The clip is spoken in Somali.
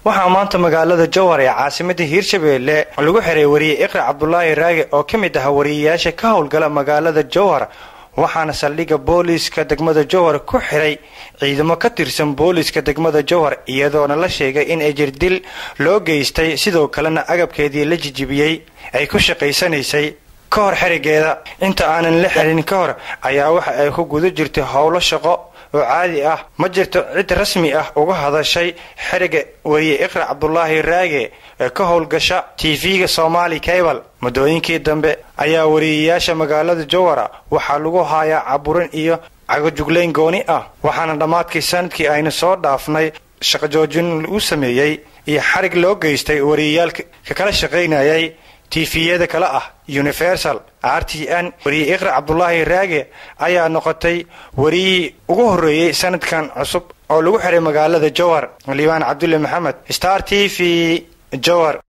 waxaa maanta magaalada jowhar ee caasimada hiirshabeelle lagu xiray wariye iqra cabdulaahi raage oo ka mid ah wariyeyaasha ka howlgala magaalada jowhar waxaana saldhigga booliiska degmada jowhar ku xiray ciidamo ka tirsan booliiska degmada jowhar iyadoona la sheegay in ejirdil loo geystay sidoo kalena agabkeedii la jijibiyey ay ku shaqaysanaysay ka hor xerigeeda inta aanan la xirin ka hor ayaa waxa ay ku guda jirtay howlo shaqo oo caadi ah ma jirto cid rasmi ah uga hadashay xeriga wariye iqra cabdulaahi raage ee ka howlgasha tv-ga somaali cable muddooyinkii dambe ayaa wariyeyaasha magaalada jowhara waxaa lagu haayaa caburin iyo cagajuglayn gooni ah waxaana dhammaadkii sanadkii aynu soo dhaafnay shaqajoojin lagu sameeyey iyo xarig loo geystay wariyeyaal ka kala shaqaynayay tifiyada kale ah universal r t n wariye iqra cabdulaahi raage ayaa noqotay wariyihii ugu horreeyey sanadkan cusub oo lagu xiray magaalada jowhar liibaan cabdulle maxamed star t v jowhar